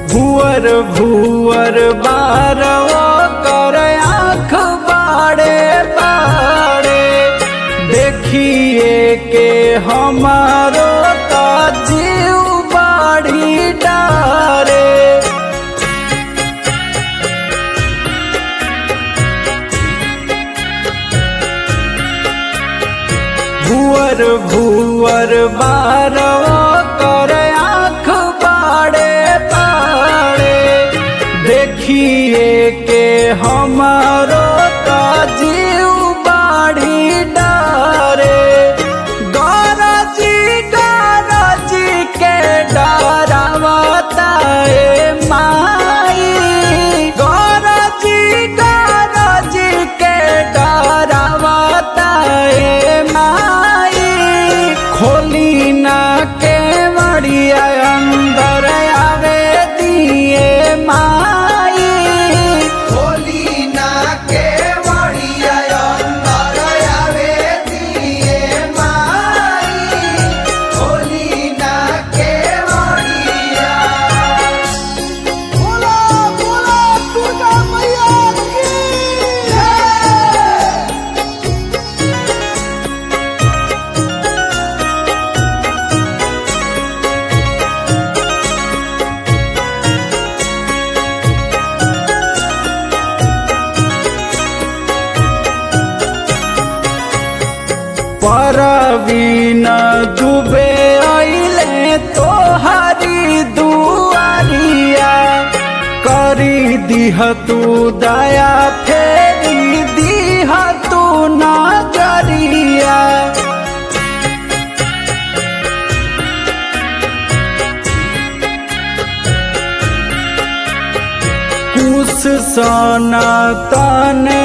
भुअर भुअर बारवा कर आँख बाड़े बाड़े देखिए के हमारो का जीव बाड़ी डारे भुअर भुअर बारवा कर आँख बाड़े बाड़े देखिए के हमारो का जीव बाड़ी डारे गरजी गरजी के डरावता ए माई गरजी गरजी के डरावता ए माई खोली ना के मड़िया अंदर आवे दिए माई होली ना के मड़िया अंदर आवे दिए माई होली ना के मड़िया बोला बोला दुर्गा मैया की जय परवीन डूबे अइले तोहरी दुआरिया करी दिह तू दया फेरी दिह तू नजरिया कुश सन तन